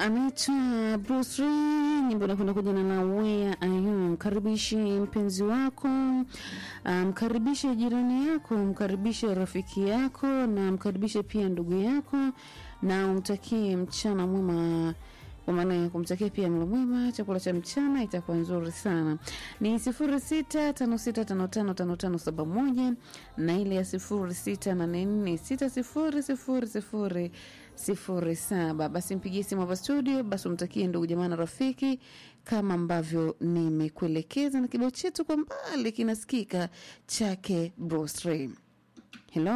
anaitwa Bruce Lee, nyimbo inakwenda kwa jina la Where Are You. Mkaribishe mpenzi wako, mkaribishe jirani yako, mkaribishe rafiki yako, na mkaribishe pia ndugu yako, na umtakie mchana mwema kwa maana ya kumtakia pia mlo mwema, chakula cha mchana itakuwa nzuri sana. Ni sifuri sita tano sita tano tano tano tano saba moja na ile ya sifuri sita nane nne sita sifuri sifuri sifuri sifuri saba. Basi mpigie simu hapa studio, basi umtakie ndugu jamaa na rafiki kama ambavyo nimekuelekeza, na kibao chetu kwa mbali kinasikika chake Bruce Lee. Hello,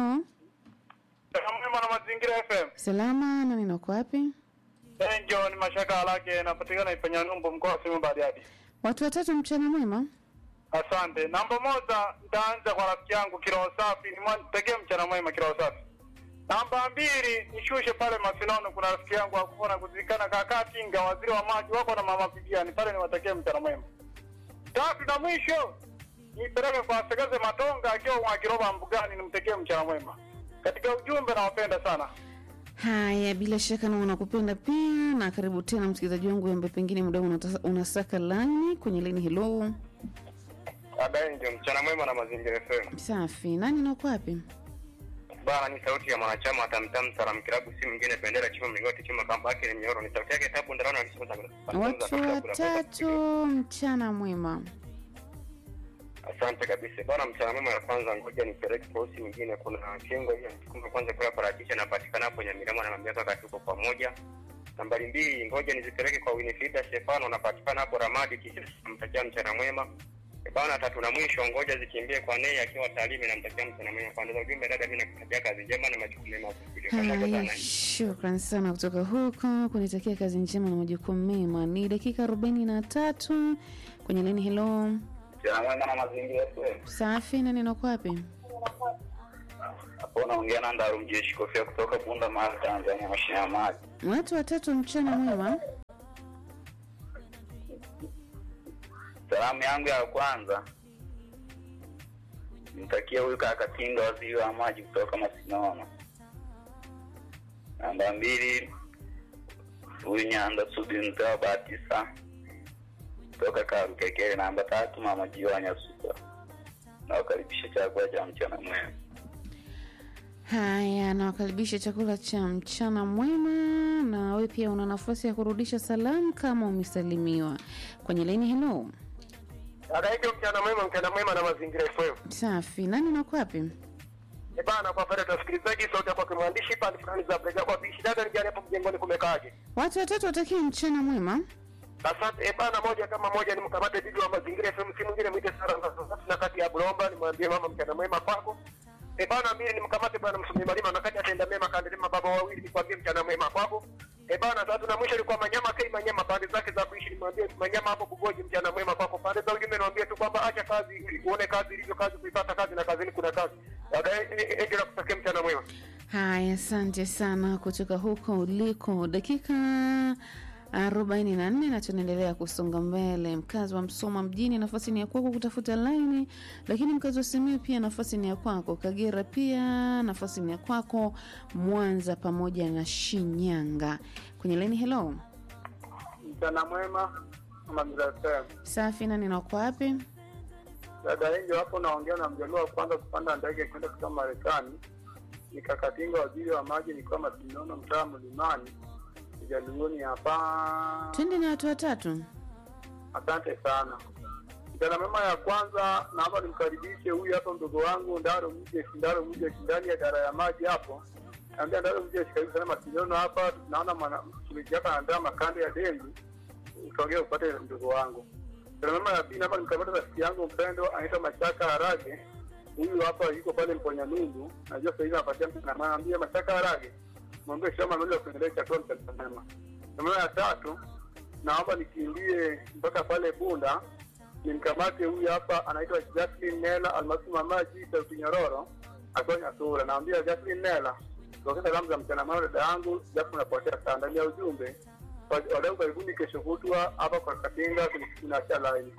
Mwema na Mazingira FM. salama, nani nako wapi? Enjo ni mashaka halake napatikana ifanya numbu mkoa wa Simiyu Bariadi. Watu watatu, mchana mwema. Asante. Namba moja nitaanza kwa rafiki yangu Kiroho Safi, nimtekee mchana mwema Kiroho Safi. Namba mbili nishushe pale Masinono, kuna rafiki yangu akufona kuzikana kaka Tinga, waziri wa maji wako na mama Bibiani pale, niwatekee mchana mwema. Tatu na mwisho nipeleke kwa Segeze Matonga akiwa Mwakiroba Mbugani, nimtekee mchana mwema. Katika ujumbe nawapenda sana. Haya, bila shaka na unakupenda pia, na karibu tena msikilizaji wangu ambaye pengine muda huu unatasa- unasaka laini kwenye laini. Hello, Abenjo, mchana mwema na Mazingira FM. safi. Nani nako wapi? Bana ni sauti ya mwanachama wa Tamtam Salam Kilabu, si mwingine bendera chuma mlingoti chuma kamba yake ni mnyororo. Ni sauti yake tabu ndarano alisema Watu watatu, mchana mwema. Asante kabisa bana, mchana mwema. Ya kwanza ngoja nipeleke posi mwingine, kuna kengo hiyo kumbe kwanza kula parachichi anapatikana hapo Nyamirama, anamwambia kaka tuko pamoja. Nambari mbili ngoja nizipeleke kwa Winifrida Stefano, anapatikana hapo Ramadi, kisha namtakia mchana mwema. E bana, tatu na mwisho ngoja zikimbie kwa Nei akiwa Tarime, namtakia mchana mwema. Kwa ndio ujumbe dada, mimi nakutakia kazi njema na majukumu mema kufikiria pamoja Haya, sana. shukran sana kutoka huko kunitakia kazi njema na majukumu mema. Ni dakika arobaini na tatu kwenye laini. Hello, Mchana mwema na Mazingira FM. safi. Nani nako wapi? Hapo unaongea na Ndaru Mjeshi Kofia kutoka Bunda Mara, Tanzania, mashine ya maji. Watu watatu, mchana mwema. Salamu yangu ya kwanza nimtakie huyu kaka Tinga, waziri wa maji kutoka Masinono. Namba mbili huyu Nyanda Sudi Mzee Batisa kutoka Karukekere. Namba tatu mama Jiwanya Suka. Nawakaribisha chakula cha mchana mwema. Haya, nawakaribisha chakula cha mchana mwema, na wewe pia una nafasi ya kurudisha salamu kama umesalimiwa kwenye laini. Hello, Anaitwa mchana mwema, mchana mwema na Mazingira FM. safi. Nani nako wapi? E bana, kwa faida ya wasikilizaji, sauti yako kwa mwandishi pande fulani za brega kwa bishi dada, nijani hapo mjengoni kumekaaje? Watu watatu watakie mchana mwema. Asante. E bana, moja kama moja ni mkamate bibi wa Mazingira FM, si mwingine mwite Sara Nzazati na kati ya Bulomba, nimwambie mama mchana mwema kwako. E bana, mimi nimkamate bwana msumi malima na kati atenda mema kandelema baba wawili, nikwambie mchana mwema kwako. E bana, tatu na mwisho ni kwa Manyama Kei Manyama, pande zake za kuishi, nimwambie Manyama hapo Bugoji, mchana mwema kwako. Pande za ujumbe niwaambie tu kwamba acha kazi ili uone kazi ilivyo, kazi kuipata kazi na kazini kuna kazi. Dada, endelea kutakia mchana mwema. Haya, asante sana kutoka huko uliko. Dakika arobaini na nne na tunaendelea kusonga mbele. Mkazi wa Msoma mjini, nafasi ni ya kwako kutafuta laini, lakini mkazi wa Simiyu pia nafasi ni ya kwako. Kagera pia nafasi ni ya kwako, Mwanza pamoja na Shinyanga. Kwenye laini, hello, Mchana mwema Mazingira FM. safi. Nani nako wapi? Dada Enjo hapo naongea na mjaluo wa kwanza kupanda ndege kwenda kutoka Marekani. Nikakatinga waziri wa maji nikiwa Masinono mtaa Mlimani Jaluoni hapa. Twende na watu watatu. Asante sana. Mchana mema ya kwanza naomba nimkaribishe huyu hapa mdogo wangu Ndaro Mje Ndaro Mje ndani ya dara ya maji hapo. Naambia Ndaro Mje karibu sana Masinono hapa tunaona mwana mtumishi hapa anaandaa makande ya dengu. Usogee upate mdogo wangu. Mchana mema ya pili naomba nimkamata rafiki yangu mpendwa anaitwa Mashaka Harage. Huyu hapa yuko pale Mponya Nungu. Najua sasa hivi anapatia mchana mwambie Mashaka Harage. Mwambie shamba mmoja kuendelea chakula mchana mema. Mchana ya tatu naomba nikimbie mpaka pale Bunda nimkamate huyu hapa anaitwa Jacqueline Nela almaarufu Mama G sauti nyororo akiwa Nyasura. Naambia Jacqueline Nela tokea salamu za mchana mwema dada yangu, japo napotea sana ndani ya ujumbe. Wadau karibuni kesho kutwa hapa kwa Katinga tunaacha line.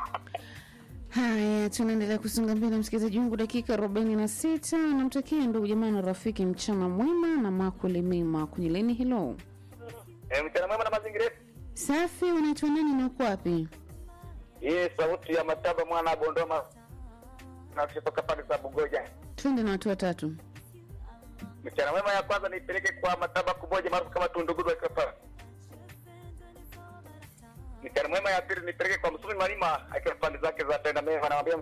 Haya, tunaendelea kusonga mbele, msikilizaji wangu, dakika arobaini na sita. Namtakia ndugu jamaa na rafiki mchana mwema na makuli mema kwenye leni. Hilo Eh, mchana mwema na mazingira yetu. Safi, unaitwa nani na uko wapi? Hii sauti ya mataba mwana wa Bondoma na kutoka pande za Bugoja. Twende na watu watatu. Mchana mwema ya kwanza niipeleke kwa mataba kumoja maarufu kama Tundugudu akiwa pale. Mchana mwema ya pili nipeleke kwa Msumi Malima akiwa pande zake za tenda mema namwambia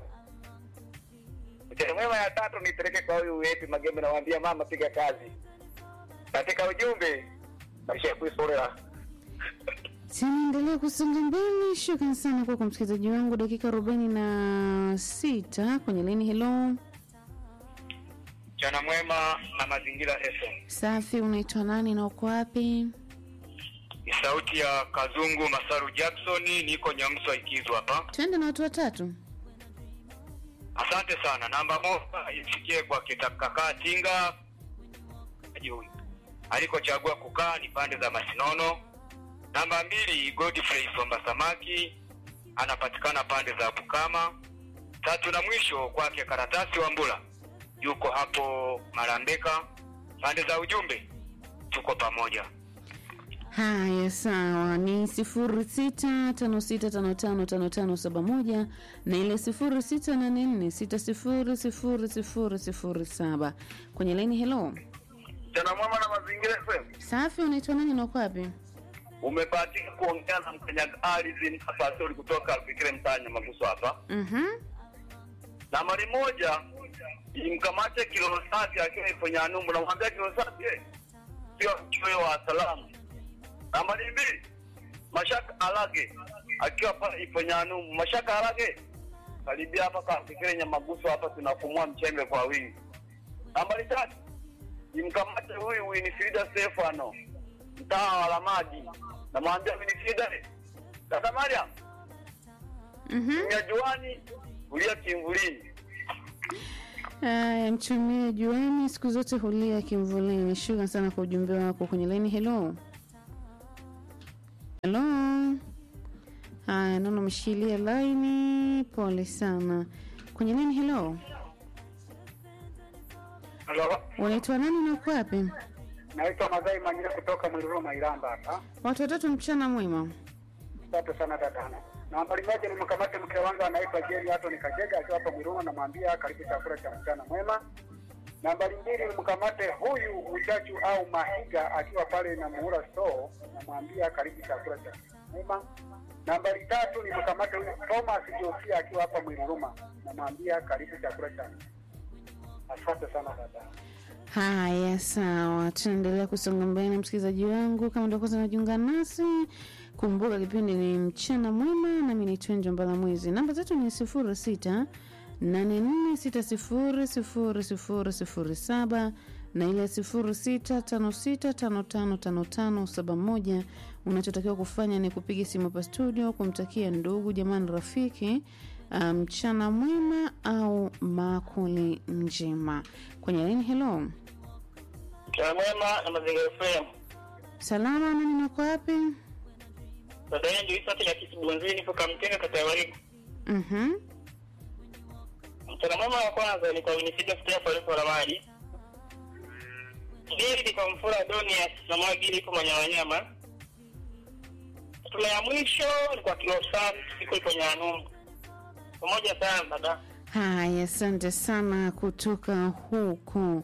Mchana mwema ya tatu nipeleke kwa huyu wetu Magembe namwambia mama piga kazi. Katika ujumbe maisha kuisolea. Tunaendelea kusonga mbele. Shukran sana kwa kwa msikilizaji wangu, dakika arobaini na sita kwenye leni. Hello, Mchana mwema na mazingira FM. safi. Unaitwa nani na uko wapi? Ni sauti ya Kazungu Masaru Jackson, niko Nyamswa Ikizu hapa. Twende na watu watatu. Asante sana. Namba moja ifikie kwa kitakakaa Tinga huyu alikochagua kukaa ni pande za Masinono. Namba mbili Godfrey Somba Samaki anapatikana pande za Bukama. Tatu na mwisho kwake Karatasi wa Mbula yuko hapo Marambeka. Pande za ujumbe tuko pamoja. Haya, sawa, ni sifuri sita tano sita tano tano tano tano saba moja na ile sifuri sita nane nne sita sifuri sifuri sifuri sifuri saba kwenye laini. Hello, Mchana mwema na mazingira FM. safi. Unaitwa nani na uko wapi? Umebahatika kuongea na mkanyaga ardhi Pastori kutoka Fikire Mtanya Maguso hapa. Mhm. Nambari moja imkamate kilo safi akiwa ipo Nyanumbu, namwambia kilo safi eh, sio choyo wa salamu. Nambari mbili Mashaka Alage akiwa pale ipo Nyanumbu. Mashaka Alage karibia hapa kafikire Nyamaguso hapa, tunafumua mchembe kwa wingi. Nambari tatu imkamate huyu Winifrida Stefano mtaa wa Lamadi, namwambia Winifrida, eh, dada Mariam Mhm. Mnyajuani ulia kimvulini. Haya, mchumie juani, siku zote hulia kimvulini. Shukran sana kwa ujumbe wako kwenye laini. Hello, hello. Haya, naona umeshikilia laini, pole sana. Kwenye laini, hello, Halo, unaitwa nani na uko wapi? naitwa Mazai Manyira kutoka Mwiruruma Iramba hapa. Watu watatu, mchana mwema. Asante sana dadana. Nambari moja ni mkamate mke wangu anaitwa Jerry Anthony Kajega akiwa hapa Mwiruruma, namwambia karibu chakula cha mchana mwema. Nambari mbili ni mkamate huyu Uchachu au Mahiga akiwa pale na Muhura Store, namwambia karibu chakula cha mchana mwema. Nambari tatu ni mkamate huyu Thomas Josia akiwa hapa Mwiruruma, namwambia karibu chakula cha mchana. Asante sana dada. Haya, sawa, tunaendelea kusonga mbele na msikilizaji wangu. Kama ndio kwanza unajiunga nasi, kumbuka kipindi ni mchana mwema, nami ni Twenjo Mbala Mwezi. Namba zetu ni sifuri sita nane nne sita sifuri sifuri sifuri sifuri saba na ile sifuri sita tano sita tano tano tano tano saba moja. Unachotakiwa kufanya ni kupiga simu hapa studio kumtakia ndugu jamani, rafiki mchana um, mwema au makuli njema kwenye laini. Hello, Mchana mwema na mazingira FM. salama, nani nako wapi? Dada yangu Isa ya Kisibunzini kutoka Mtenga kata ya Wariku. Mhm. Mchana mwema wa kwanza ni kwa Winifrida Stefano la maji. Pili ni kwa Mfura Adonias na Mwagili kwa Manyamanyama. Tuna ya mwisho ni kwa Kilo Safi siku ipo Nyanumbu. Pamoja sana dada. Haya, asante sana kutoka huko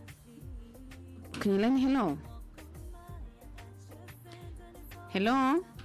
kwenye laini. Hello, hello.